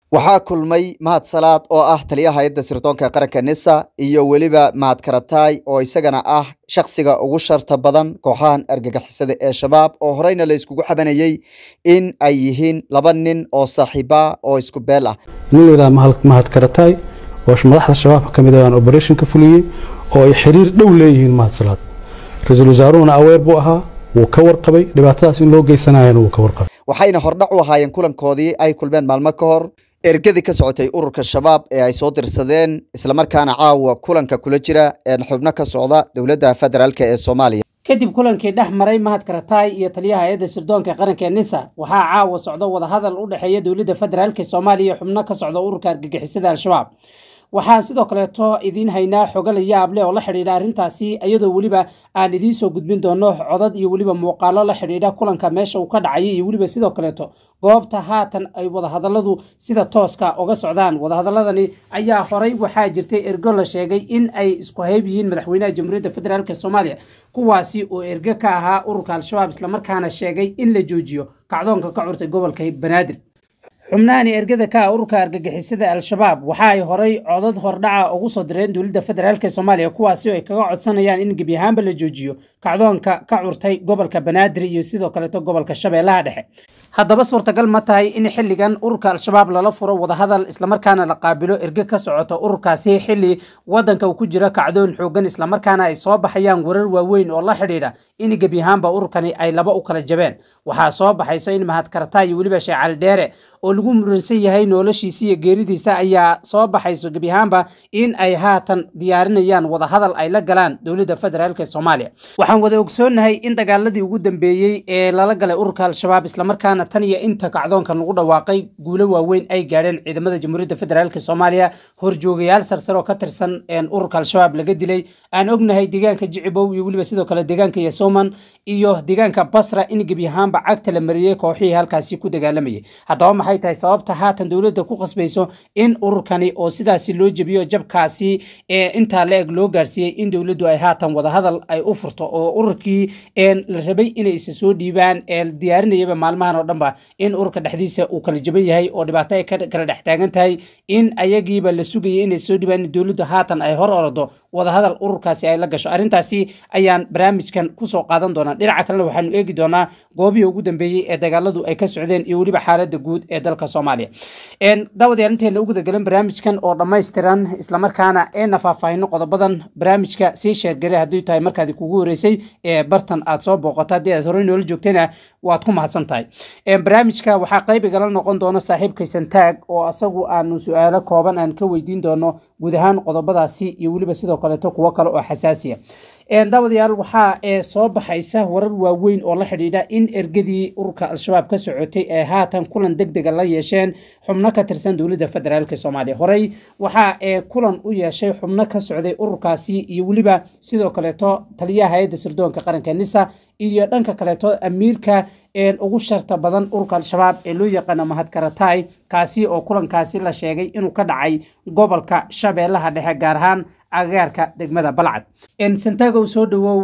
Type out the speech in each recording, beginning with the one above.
waxaa kulmay mahad salaad oo ah taliyaha hay-adda sirdoonka qaranka nisa iyo weliba mahad karataay oo isagana ah shakhsiga ugu sharta badan kooxahan argagixisada ee shabaab oo horeyna la iskugu xabanayey in ay yihiin laba nin oo saaxiiba oo isku beel ah nin la yidhaha mahad karataay oo madaxda shabaabka ka mid ah aan operation ka fuliyey oo ay xiriir dhow leeyihiin mahad salaad ra-iisul wasaaruhuna aweer buu ahaa wuu ka warqabay dhibaatadaas in loo geysanayana wuu ka warqabay waxayna hordhac u ahaayeen kulankoodii ay kulmeen maalmo ka hor ergadii ka socotay ururka shabaab ee ay soo dirsadeen islamarkaana caawa kulanka kula jira een xubno ka socda dowladda federaalk ee soomaaliya kadib kulankii dhex maray mahad karataay iyo taliyaha hay-adda sirdoonka qaranka ee nisa waxaa caawa socdo wadahadal u dhexeeya dowladda federaalk soomaaliya iyo xubno ka socda ururka argagixisada al-shabaab waxaan sidoo kaleeto idiin haynaa xogo la yaab leh oo la xidhiidha arrintaasi iyadoo weliba aan idiin soo gudbin doono codad iyo weliba muuqaalo la xidhiidha kulanka meesha uu ka dhacayay iyo weliba sidoo kaleeto goobta haatan ay wadahadaladu sida tooska uga socdaan wadahadaladani ayaa horey waxaa jirtay ergo la sheegay in ay isku hayb yihiin madaxweynaha jamhuuriyadda federaalk soomaaliya kuwaasi oo ergo ka ahaa ururka al-shabaab islamarkaana sheegay in la joojiyo kacdoonka ka curtay gobolka banaadir xubnahani ergada ka ah ururka argagixisada al-shabaab waxa ay horay codad hordhaca ugu soo direen dowladda federaalk soomaaliya kuwaasi oo ay kaga codsanayaan in gebi ahaanba la joojiyo kacdoonka ka curtay gobolka banaadir iyo sidoo kaleeto gobolka shabeellaha dhexe haddaba suurtagal ma tahay in xilligan ururka al-shabaab lala furo wadahadal islamarkaana la qaabilo erge ka socoto ururkaasi xilli wadanka uu ku jiro kacdoon xoogan islamarkaana ay soo baxayaan warar waaweyn oo la xidhiidha in gebi ahaanba ururkani ay laba u kala jabeen waxaa soo baxayso in mahad karata iyo weliba sheekh cali dheere oo lagu muransan yahay noloshiisa iyo geeridiisa ayaa soo baxayso gebi ahaanba in ay haatan diyaarinayaan wadahadal ay la galaan dowladda federaalk soomaaliya waxaan wada ogsoonnahay in dagaaladii ugu dambeeyey ee lala galay ururka al-shabaab islamarkaana tan iyo inta kacdoonkan lagu dhawaaqay guulo waaweyn ay gaadheen ciidamada jamhuuriyadda federaalk soomaaliya horjoogayaal sarsare oo ka tirsan ururka al-shabaab laga dilay aan ognahay deegaanka jicibow iyo weliba sidoo kale deegaanka yasoman iyo deegaanka basra in gebi ahaanba cagta la mariyey kooxihii halkaasi ku dagaalamayay haddaba maxay tahay sababta haatan dowladda ku qasbayso in ururkani oo sidaasi loo jebiyo jabkaasi ee intaa la eg loo gaarsiiyey in dowladdu ay haatan wadahadal ay u furto oo ururkii la rabay inay isa soo dhiibaan ee diyaarinayaba maalmahan oo dhanba in ururka dhexdiisa uu kala jaban yahay oo dhibaato ay kala dhex taagan tahay in ayagiiba la sugayay inay soo dhiibaan in dowladdu haatan ay hor orado wadahadal ururkaasi ay la gasho arrintaasi ayaan barnaamijkan kusoo qaadan doonaa dhinaca kalena waxaanu eegi doonaa goobihii ugu dambeeyey ee dagaaladu ay ka socdeen iyo weliba xaaladda guud ee dalka soomaaliya daawadayaal inteena uguda galan barnaamijkan oo dhammaystiran islamarkaana eena faahfaahino qodobadan barnaamijka sii sheergare haddii tahay markaadi kugu horeysay ee bartan aad soo booqato haddii aad horey noola joogtayna waad ku mahadsan tahay barnaamijka waxaa qayb igala noqon doona saaxiibkay santaag oo asagu aanu su-aalo kooban aan ka weydiin doono guud ahaan qodobadaasi iyo weliba sidoo kaleeto kuwo kale oo xasaasiya daawadayaal waxaa ee soo baxaysa warar waaweyn oo la xidhiidha in ergadii ururka al-shabaab ka socotay ee haatan kulan deg dega la yeesheen xubno ka tirsan dowladda federaalk soomaaliya horey waxaa ee kulan u yeeshay xubno ka socday ururkaasi iyo weliba sidoo kaleeto taliyaha hay-adda sirdoonka qaranka nisa iyo dhanka kaleeto amiirka ugu sharta badan ururka al-shabaab ee loo yaqaano mahad karataay kaasi oo kulankaasi la sheegay inuu ka dhacay gobolka shabeellaha dhexe gaar ahaan agagaarka degmada balcad santagow soo dhawow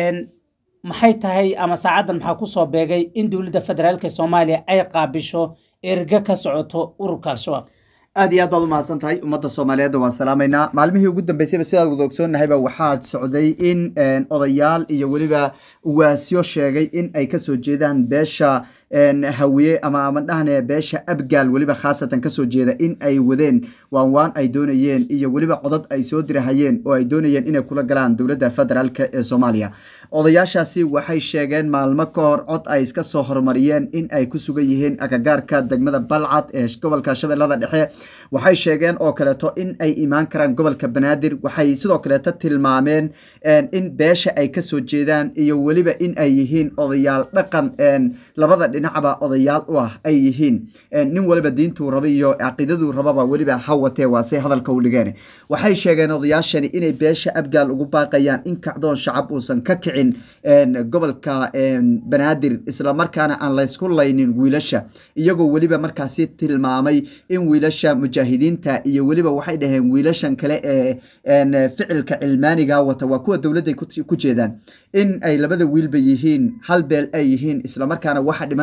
maxay tahay ama saacaddan maxaa kusoo beegay in dowladda federaalk soomaaliya ay qaabisho erga ka socoto ururka al-shabaab aad iyo aad baad u mahadsan tahay ummadda soomaaliyeedda waan salaamaynaa maalmihii ugu dambeysayba sidaad wada ogsoonnahayba waxaa socday in odayaal iyo weliba uwaasyo sheegay in ay kasoo jeedaan beesha hawiye ama ama dhahne beesha abgaal weliba khaasatan kasoo jeeda in ay wadeen waan waan ay doonayeen iyo weliba codad ay soo dirahayeen oo ay doonayeen inay kula galaan dowladda federaalk ee soomaaliya odayaashaasi waxay sheegeen maalmo ka hor cod ay iska soo horumariyeen in ay ku sugan yihiin agagaarka degmada balcad ee gobolka shabeellada dhexe waxay sheegeen oo kaleeto in ay imaan karaan gobolka banaadir waxay sidoo kaleeto tilmaameen in beesha ay kasoo jeedaan iyo weliba in ay yihiin odayaal dhaqan labada dhinacba odayaal u ah ay yihiin nin waliba diintuu raba iyo caqiidaduu rababa weliba ha watee waase hadalka u dhigeen waxay sheegeen odayaashani inay beesha abgaal ugu baaqayaan in kacdoon shacab uusan ka kicin gobolka banaadir islamarkaana aan laysku laynin wiilasha iyagoo weliba markaasi tilmaamay in wiilasha mujaahidiinta iyo weliba waxay dhaheen wiilashan kale ee ficilka cilmaaniga wata waa kuwa dowladday ku jeedaan in ay labada wiilba yihiin hal beel ay yihiin islamarkaana waxa dhiman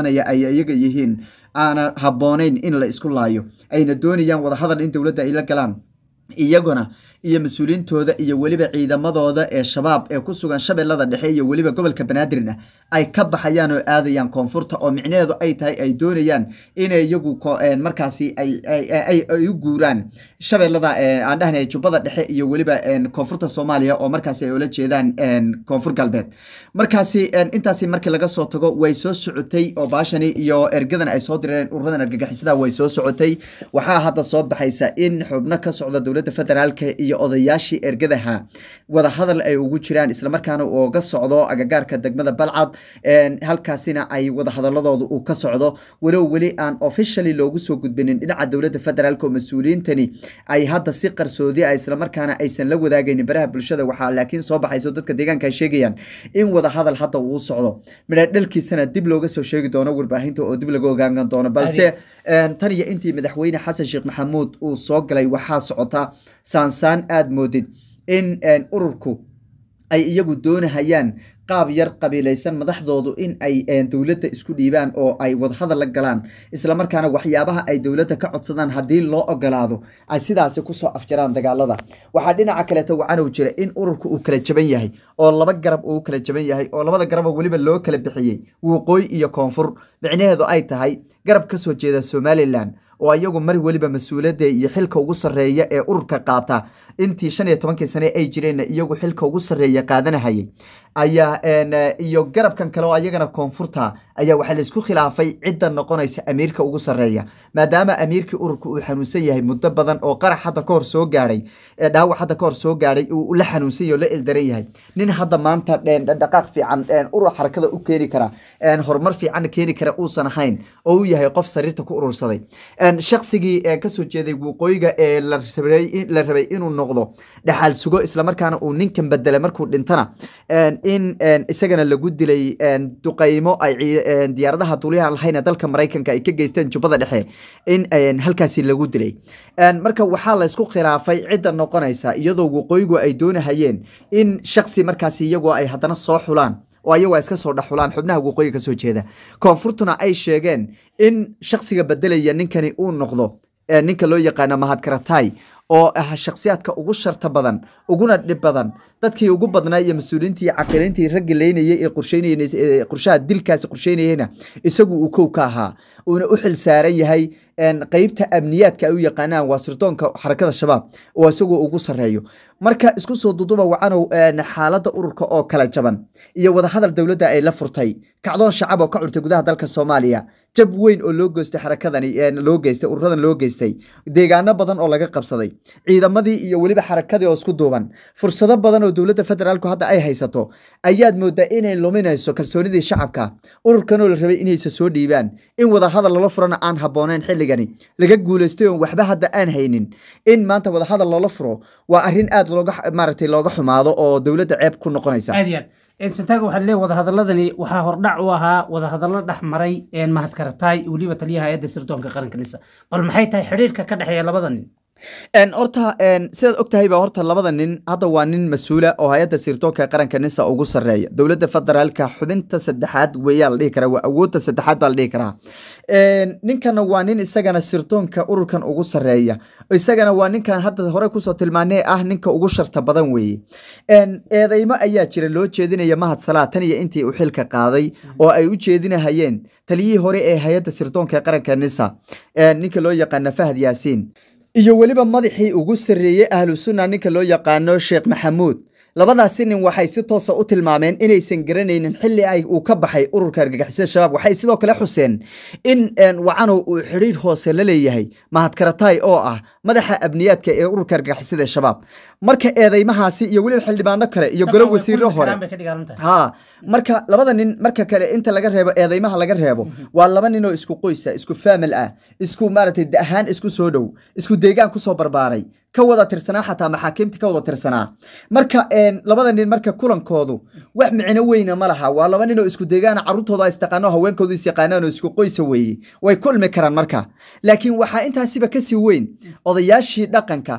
dhimanaya ay iyaga yihiin aana habboonayn in la isku laayo ayna doonayaan wadahadal in dowladda ay la galaan iyaguna iyo mas-uuliyiintooda iyo weliba ciidamadooda ee shabaab ee ku sugan shabeellada dhexe iyo weliba gobolka banaadirna ay ka baxayaan oo aadayaan koonfurta oo micnaheedu ay tahay ay doonayaan inay iyagu markaasi ay u guuraan shabeellada aan dhahnay jubbada dhexe iyo weliba koonfurta soomaaliya oo markaasi ay ula jeedaan koonfur galbeed markaasi intaasi markii laga soo tago way soo socotay oo baashani iyo ergadan ay soo direen ururadan argagixisada way soo socotay waxaa hadda soo baxaysa in xubno ka socda dowladda federaalka iyo odayaashii ergadaha wadahadal ay ugu jiraan islamarkaana uga socdo agagaarka degmada balcad halkaasina ay wadahadaladooda uu ka socdo walow weli aan officially loogu soo gudbinin dhinaca dowladda federaalk oo mas-uuliyiintani ay hadda si qarsoodi ah islamarkaana aysan la wadaagaynin baraha bulshada waxaa laakiin soo baxayso dadka deegaanka ay sheegayaan in wadahadal hadda uu socdo midha dhalkiisana dib looga soo sheegi doono warbaahinta oo dib laga ogaan doono balse tan iyo intii madaxweyne xasan sheekh maxamuud uu soo galay waxaa socota saansaan aada moodid in ururku ay iyagu doonahayaan qaab yar qabiilaysan madaxdoodu in ay dowladda isku dhiibaan oo ay wadahadal la galaan islamarkaana waxyaabaha ay dowladda ka codsadaan haddii loo ogolaado ay sidaasi kusoo afjaraan dagaalada waxaa dhinaca kaleeto wacanow jira in ururka uu kala jaban yahay oo laba garab uu kala jaban yahay oo labada garaba weliba loo kala bixiyey waqooyi iyo koonfur micnaheedu ay tahay garab ka soo jeeda somalilan oo iyagu mar weliba mas-uuliyadda iyo xilka ugu sarreeya ee ururka qaata intii shan iyo tobankii sane ay jireenna iyagu xilka ugu sarreeya qaadanahayay ayaa iyo garabkan kale oo ayagana koonfurta ayaa waxaa laisku khilaafay cidda noqonaysa amiirka ugu sarreeya maadaama amiirkii ururka uu xanuunsan yahay muddo badan oo qarax hadda kahor soo gaadhay dhaawac hadda kahor soo gaadhay uu la xanuunsan yahay oo la ildaran yahay nin hadda maanta dhaqaaq fiican urur xarakada u keeni kara horumar fiicanna keeni kara uusan ahayn oo uu yahay qof sariirta ku urursaday shaqsigii kasoo jeeday waqooyiga ee la rabay inuu noqdo dhaxal sugo islamarkaana uu ninkan bedelay markuu dhintana in isagana lagu dilay duqaymo ay diyaaradaha duuliyaha lahayna dalka maraykanka ay ka geysteen jubbada dhexe in halkaasi lagu dilay marka waxaa la isku khilaafay cidda noqonaysa iyadoo waqooyigu ay doonahayeen in shaksi markaasi iyagoo ay haddana soo xulaan oo ayagu iska soo dhexulaan xubnaha waqooyi ka soo jeeda koonfurtuna ay sheegeen in shaksiga bedelaya ninkani uu noqdo ninka loo yaqaano mahadkaratay oo ah shakhsiyaadka ugu sharta badan uguna dhib badan dadkii ugu badnaa iyo mas-uuliyiintii caqilintii raggi leynayay ee qorsheynayeen qorshaha dilkaasi qorsheynayeyna isagu uu kow ka ahaa uuna u xil saaran yahay qeybta amniyaadka ay u yaqaanaan waa sirdoonka xarakada shabaab oo isagu ugu sarreeyo marka isku soo duduba wacanow xaaladda ururka oo kala jaban iyo wadahadal dowladda ay la furtay kacdoon shacab oo ka curtay gudaha dalka soomaaliya jab weyn oo loo geystay xarakadani loo geystay ururadan loo geystay deegaano badan oo laga qabsaday ciidamadii iyo weliba xarakadii oo isku duuban fursado badan oo dowladda federaalku hadda ay haysato ayaad moodaa inay luminayso kalsoonidii shacabka ururkanoo la rabay inaysa soo dhiibaan in wadahadal lala furana aan habbooneyn xilligani laga guulaystay oon waxba hadda aan haynin in maanta wadahadal loola furo waa arrin aad looga maaragtay looga xumaado oo dowladda ceeb ku noqonaysa aad iyo aad santaaga waxaa leeyahay wadahadaladani waxaa hordhac u ahaa wadahadallo dhex maray mahadkarataay weliba taliyaha hay-adda sirdoonka qaranka nisa bal maxay tahay xidhiirka ka dhexeeya labada nin horta sidaad ogtahayba horta labada nin hadda waa nin mas-uula oo hay-adda sirdoonka qaranka nisa ugu sarreeya dowladda federaalka xubinta saddexaad weeyaa la dhihi karaa waa awoodda saddexaad baa la dhihi karaa ninkana waa nin isagana sirdoonka ururkan ugu sarreeya isagana waa ninkan hadda hore kusoo tilmaanee ah ninka ugu sharta badan weeye eedeymo ayaa jira loo jeedinaya mahad salaa tan iyo intii uu xilka qaaday oo ay u jeedinahayeen taliyihii hore ee hay-adda sirdoonka qaranka nisa ninka loo yaqaana fahad yaasiin iyo weliba madaxii ugu sarreeyey ahlu sunna ninka loo yaqaano sheekh maxamuud labadaasi nin waxay si toosa u tilmaameen inaysan garanaynin xilli ay uu ka baxay ururka argagixisada shabaab waxay sidoo kale xuseen in wacanow uu xidhiir hoose la leeyahay mahadkaratay oo ah madaxa abniyaadka ee ururka argagixisada shabaab marka eedeymahaasi iyo weliba xildhibaano kale iyo golo wasiiro hore ha marka labada nin marka kale inta laga reebo eedeymaha laga reebo waa laba nin oo isku qoysa isku faamil ah isku maaragtay da ahaan isku soo dhow isku deegaan kusoo barbaaray ka wada tirsanaa xataa maxaakiimta ka wada tirsanaa marka labada nin marka kulankoodu wax micno weyna ma laha waa laba nin oo isku deegaana carruurtooda istaqaano haweenkoodu is yaqaanaan oo isku qoysa weeye way kulmi karaan marka laakiin waxaa intaasiba kasii weyn odayaashii dhaqanka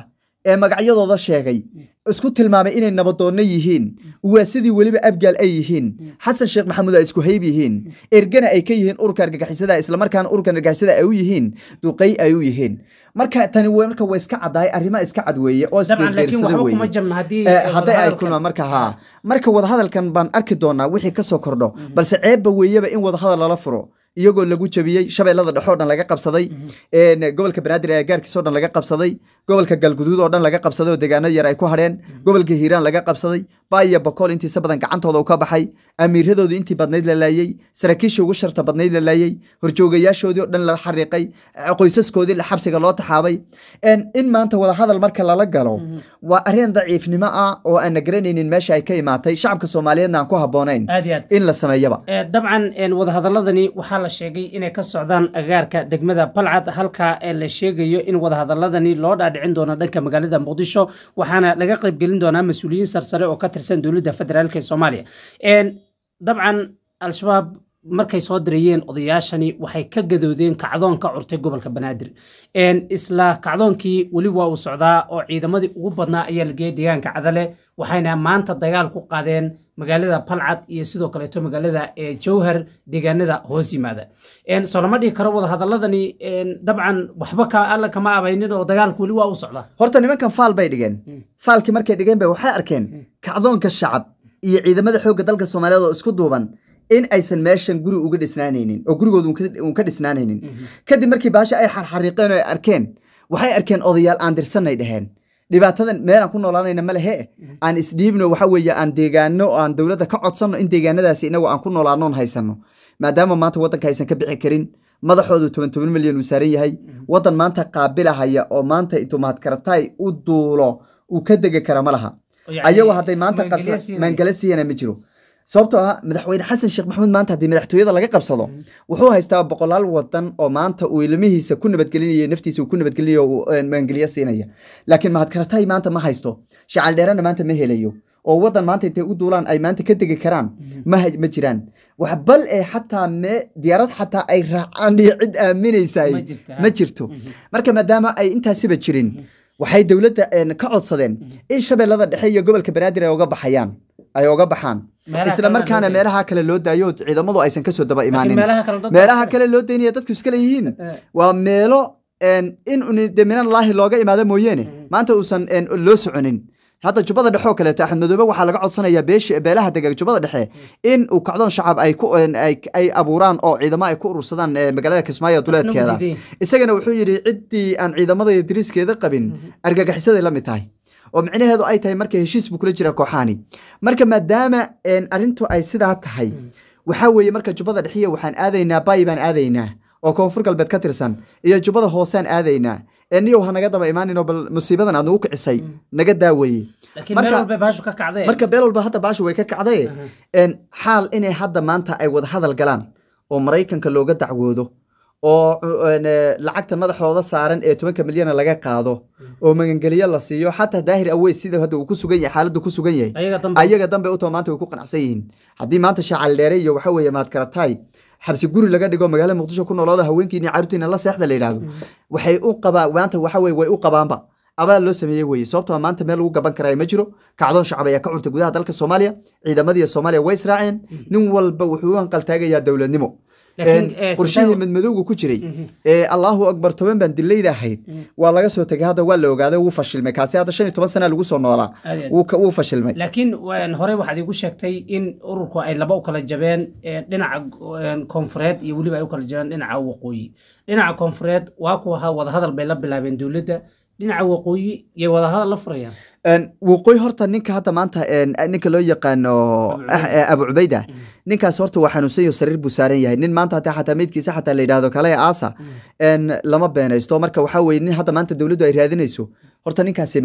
ee magacyadooda sheegay isku tilmaamay inay nabadoonno yihiin uwaasadii weliba abgaal ay yihiin xasan sheekh maxamuud ay isku hayb yihiin ergana ay ka yihiin ururka argagixisada islamarkaana ururka argagixisada ay u yihiin duqey ay u yihiin marka tani w marka way iska caddahay arrimo iska cad weeye oo dabcan laakiin isbeerbeersada waxba weeye kuma jabna haddii Eh, eh, hadday ay wadahadalkan- kulmaan marka haa marka wadahadalkan baan arki doonaa wixii kasoo kordho balse ceebba weeyaba in wadahadal lala furo iyagoo lagu jabiyey shabeellada dhexe oo dhan laga qabsaday een, gobolka banaadir ee gaarkiisa oo dhan laga qabsaday gobolka galguduud oo dhan laga qabsaday oo deegaano yar ay ku hadheen gobolka hiiraan laga qabsaday baaya bakool intiisa badan gacantooda uu ka baxay amiiradoodii intii badnayd la laayey saraakiishii ugu sharta badnayd la laayey horjoogayaashoodii oo dhan la xariiqay eh, qoysaskoodii la xabsiga loo taxaabay Een, in maanta wadahadal marka lala galo waa arrin daciifnimo ah oo aan na garanaynin meesha ay ka imaatay shacabka soomaaliyeedna aan ku habboonayn aad iyo aad in la sameeyaba Eh, dabcan een, wadahadaladani waxaa la sheegay inay ka socdaan agaarka degmada balcad halka ee la sheegayo in wadahadaladani loo dhaadhicin doono dhanka magaalada muqdisho waxaana laga qaybgelin doonaa mas-uuliyiin sarsare oo ka tirsan dowladda federaalk ee soomaaliya Een, dabcan al-shabaab markay soo dirayeen odayaashani waxay ka gadoodeen kacdoon ka curtay gobolka banaadir Een, isla kacdoonkii weli waa uu socdaa oo ciidamadii ugu badnaa ayaa la geeyay deegaanka cadale waxayna maanta dagaal ku qaadeen magaalada balcad iyo sidoo kaleeto magaalada ee jowhar deegaanada hoos yimaada Een, soo lama dhihi karo wadahadaladani een, dabcan waxba ka alla kama abaynin oo dagaalku weli waa u socdaa horta nimankan faal bay dhigeen faalkii markay dhigeen bay waxay arkeen kacdoonka shacab iyo ciidamada xoogga dalka soomaaliyeed oo isku duuban in aysan meeshan guri uga dhisnaanaynin oo gurigooda uun ka- uun ka dhisnaanaynin kadib markii baasha ay xarxariiqeen oo ay arkeen waxay arkeen odayaal aan dirsanay dheheen dhibaatadan meel aan ku noolaanayna ma lehe aan isdhiibno waxa weeye aan deegaano oo aan dowladda ka codsanno in deegaanadaasi inagu aan ku noolaanoon haysano maadaama maanta waddanka aysan ka bixi karin madaxoodu toban toban milyan uu saaran yahay waddan maanta qaabilahaya oo maanta intuu mahadkaratay u duulo uu ka degi kara ma laha Oo yacni ayagoo hadday maanta maangeliya qabsa siinaya. maangala siiyana ma jiro sababtoo ah madaxweyne xasan sheekh maxamuud maanta haddii madaxtooyada laga qabsado wuxuu haystaa boqolaal wadan oo maanta uu ilmihiisa ku nabadgelinaya naftiisa uu ku nabadgelinayo uu een, maangeliya siinaya laakiin mahadkaratay maanta ma haysto shacal dheerana maanta ma helayo oo wadan maanta intay u duulaan ay maanta ka degi karaan ma hay- ma jiraan wax bal ee xataa me diyaarad xataa ay raacaan iyo cid aaminaysa Ma jirto, ha? ma jirto marka maadaama ay intaasiba jirin waxay dowladda een, ka codsadeen in shabeellada dhexe iyo gobolka banaadir ay uga baxayaan ay uga baxaan Meelaha isla kalena markaana loo daayo. meelaha kale loo daayo oo ciidamadu aysan kasoo daba imaanin meelaha kale dadka meelaha iskale. kale loo daynaya dadku iskale yihiin Eh. waa meelo een, in un- de minallaahi looga imaado mooyeene maanta uusan een, loo soconin hadda jubbada dhexe oo kaleeto axmed madoobe waxaa laga codsanayaa beeshi beelaha dega jubbada dhexe in uu kacdoon shacab ay ku een, ay ay abuuraan oo ciidamo ay ku urursadaan ee, magaalada kismaayo duleedkeeda diiday. isagana wuxuu yidhi ciddii aan ciidamada iyo diriiskeeda qabin argagixisaday la mid tahay oo micnaheedu ay tahay marka heshiis buu kula jira kooxaani marka maadaama een, arrintu ay sidaa tahay waxaa weeye marka jubbada dhexiya waxaan aadaynaa bayi baan aadaynaa oo koonfur galbeed ka tirsan iyo jubbada hoosaan aadaynaa ee niyow ha naga daba imaaninoo bal musiibadan aad nagu kicisay naga daaweeye laakiin meel walba baashu ka kacdeen marka beel walba hadda baashu way ka kacday een, xaal inay hadda maanta ay wada hadal galaan oo maraykanka looga dacwoodo oo een, eh, lacagta madaxooda saaran ee tobanka milyana laga qaado oo magangeliyo la siiyo xataa daahir aweys sida hadda uu ku sugan yahay xaaladdu ku sugan yahay ayaga dambe ayaga dambe utoo maanta way ku qanacsan yihiin haddii maanta shaacal dheere iyo waxa weeye maadkarataay xabsi guri laga dhigo magaalada muqdisho ku noolooda haweenkiina caruurtiina la seexda la yidhaahdo waxay u qabaa maanta waxa weye way u qabaanba abaal loo sameeyey weye sababtoo ah maanta meel lagu gaban karaya ma jiro kacdoon shacab ayaa ka curtay gudaha dalka soomaaliya ciidamadii soomaaliya way israaceen nin walba wuxuu u hanqaltaagayaa dowladnimo Laakiin, Een, eh, qorshihii Sultan- madmadowga ku jiray ee allahu akbar toban baan dilayda ahayd waa laga soo tegay hadda waa la ogaaday wuu fashilmay kaasi hadda shan iyo toban sana lagu soo noolaa Aad iyo aad. wuu ka- wuu fashilmay laakiin waan- horey waxaad igu sheegtay in ururku ay laba u kala jabeen ee, dhinaca een, koonfureed iyo weliba ay u kala jabeen dhinaca waqooyi dhinaca koonfureed waa kuwa ha- wadahadal bay la bilaabeen dowladda dhinaca waqooyi iyo wadahadal la furayaan Een, waqooyi horta ninka hadda maanta een, ninka loo yaqaano ah, eh, abu cubayda ninkaas horta waa xanuunsan yaho sariir buu saaran yahay nin maanta hataa xataa meydkiisa xataa la yidhaahdo kale aasa een, lama beenaysto marka waxaa weye nin hadda maanta dowladdu ay raadinayso horta ninkaasi ma aha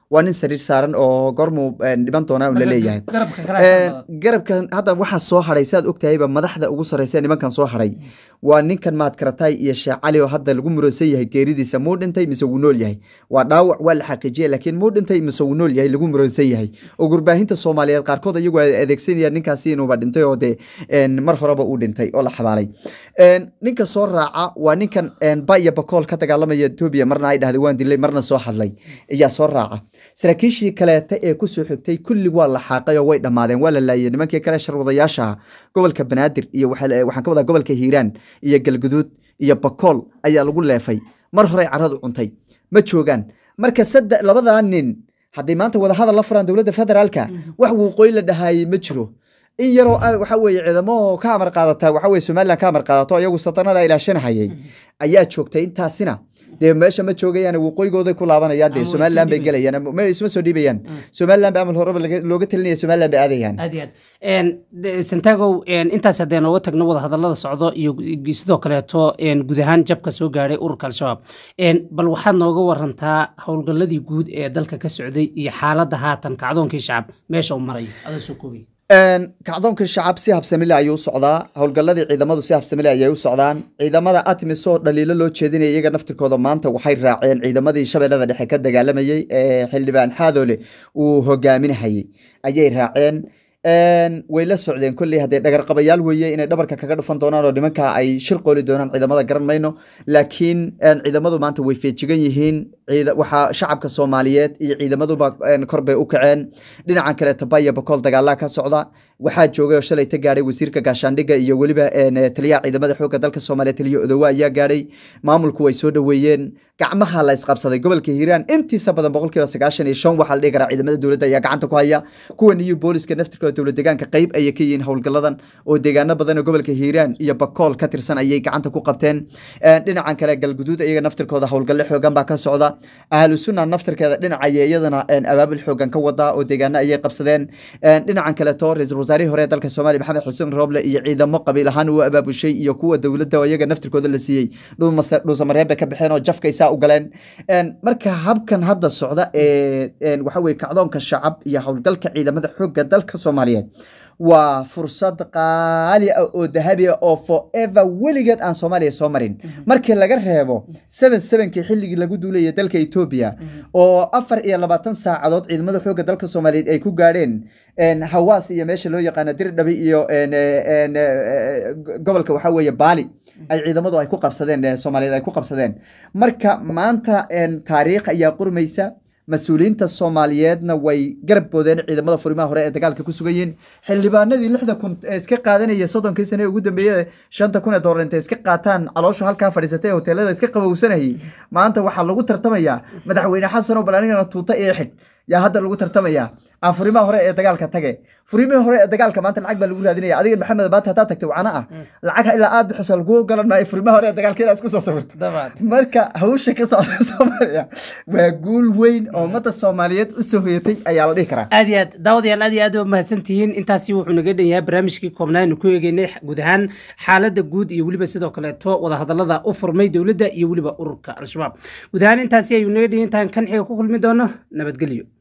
waa nin sariir saaran oo gormuu een, dhiman doonaa un la leeyahay garabka kale Een, garabkan hadda waxaa soo hadhay saad ogtahayba madaxda ugu sarreysa nimankan soo hadhay waa ninkan maad karatay iyo sheekh cali oo hadda lagu muransan yahay geeridiisa muu dhintay mise wuu nool yahay waa dhaawac waa la xaqiijiyay laakiin muu dhintay mise wuu nool yahay lagu muransan yahay oo gurbaahinta soomaaliyeed qaarkood iyagu ay adeegsanayaan ninkaasi inuuba dhintay oo dee een, mar horeba uu dhintay oo la xabaalay Een, ninka soo raaca waa ninkan een, ba iyo bakool ka dagaalamaya etoobiya marna ay dhahday waan dilay marna soo hadlay ayaa soo raaca saraakiishii kaleeta ee kusoo xigtay kulli waa la xaaqay oo way dhammaadeen waa la laayay nimankii kale sharwadayaasha ah gobolka banaadir iyo waxa la- waxaan ka wadaa gobolka hiiraan iyo galguduud iyo bakool ayaa lagu leefay mar horey caradu cuntay ma joogaan marka saddex labadaa nin hadday maanta wadahadal la furaan dowladda federaalka wax wuuqooy la dhahaayey ma jiro in yaroo ah, waxa weeye ciidamo ka amar qaadata waxa weye somaliland ka amar qaadato iyagu satanada ilaashanahayay ayaa joogtay intaasina dee meesha ma joogayaan waqooyigooday ku laabanayaan dee Ama way somaliland soo bay dhiibayaan. gelayaan ama- ma isma soo dhiibayaan somaliland ba amal horeba laga- looga talinaya somaliland bay aadayaan aad iyo aad Een, de- santagow een, intaas haddee nooga tagno wada hadallada socdo iyo gu- sidoo kaleeto een, guud ahaan jabka soo gaadhay ururka al-shabaab Een, bal waxaad nooga warantaa howlgalladii guud ee dalka ka socday iyo xaaladda haatan kacdoonkii shacab meesha uu marayo adoo soo koobay Een, kacdoonka shacab si habsamile ayuu u socdaa howlgalladii ciidamadu si habsamile ayay u socdaan ciidamada atmis oo dhaliilo loo jeedinaya iyaga naftirkooda maanta waxay raaceen ciidamadii shabeellada dhexe ka dagaalamayey ee xildhibaan xaadoole uu hogaaminahayey ayay raaceen Een, way la socdeen kolley haddee dhagarqabayaal weeye inay dhabarka kaga dhufan doonaan oo nimanka ay shir qooli doonaan ciidamada garan mayno laakiin een, ciidamadu maanta way feejigan yihiin ciida- waxaa shacabka soomaaliyeed iyo ciidamaduba een, kor bay u kaceen dhinacan kale tabaya bakool dagaalaa ka socda waxaa joogay oo shalay ta gaadhay wasiirka gaashaandhigga iyo weliba een, eh, taliyaha ciidamada xoogga dalka soomaaliya taliya odowa ayaa gaadhay maamulku way soo dhoweeyeen gacmaha la isqabsaday gobolka hiiraan intiisa badan boqolkiiba sagaashan iyo shan waxaa la dhihi karaa ciidamada dowladda ayaa gacanta ku haya kuwan iyo booliska naftirkooda dowlad deegaanka qayb ayay ka yihiin howlgalladan oo deegaano badan oo gobolka hiiraan iyo bakool ka tirsan ayay gacanta ku qabteen Een, dhinacan kale galguduud iyaga naftirkooda howlgalle xoogan baa ka socda ahlu sunna naftirkeeda dhinacaya iyadana een, abaabul xoogan ka wada oo deegaano ayay qabsadeen Een, dhinacan kaleto ra-iisul wasaarihii hore ee dalka soomaaliya maxamed xuseen rooble iyo ciidamo qabiil ahaan uu abaabushay iyo kuwa dowladda oo iyaga naftirkooda la siiyey dhuumase- dhuusamareeb bay ka baxeen oo jafkay saa u galeen Een, marka habkan hadda socda ee een, waxa weye kacdoonka shacab iyo howlgalka ciidamada xoogga dalka soomaaliyeed waa fursad qaali ah oo dahabi ah oo forever weligeed aan soomaaliya soo marin markii laga reebo seven sevenkii xilligii lagu duulayay dalka etoobiya oo afar iyo labaatan saacadood ciidamada xoogga dalka soomaaliyeed ay ku gaadheen een, hawaas iyo meesha loo yaqaano dirdhabi iyo een, eh, een, eh, go- gobolka waxaa weeye baali ay ciidamadu ay ku qabsadeen eh, soomaaliyeed ay ku qabsadeen marka maanta een, taariikh ayaa qurmaysa mas-uuliyiinta soomaaliyeedna way garab boodeen ciidamada furimaha hore ee dagaalka ku sugan yihiin xildhibaanadii lixda kun ee iska qaadanaya soddonkii sane ee ugu dambeeyey shanta kun ee doolar intay iska qaataan caloosha halkaa fadhiisatay ee hoteelada iska qabowsanayay maanta waxaa lagu tartamayaa madaxweyne xasan oo bal anigana tuuta iyo xidh yaa hadda lagu tartamayaa aan furimaha hore ee dagaalka tage furimihii hore ee dagaalka maanta lacag baa lagu raadinaya adiga maxamed baanta haddaa tagtay wacana ah lacag ilaa aad bixiso lagu galan maayo furimaha hore ee dagaalka inaad isku soo sawirto dabcan marka hawsha ka socda soomaaliya waa guul weyn oo ummadda soomaaliyeed u soo hoyatay ayaa la dhihi karaa aad iyo aad daawadayaal aad iyo aad waa mahadsan tihiin intaasi wuxuu naga dhan yahay barnaamijkii koobnaa aynu ku eegeynay guud ahaan xaaladda guud iyo weliba sidoo kaleeto wadahadallada u furmay dowladda iyo weliba ururka al-shabaab guud ahaan intaasi ayuu naga dhan yahay intaan kan xiga ku kulmi doono nabadgelyo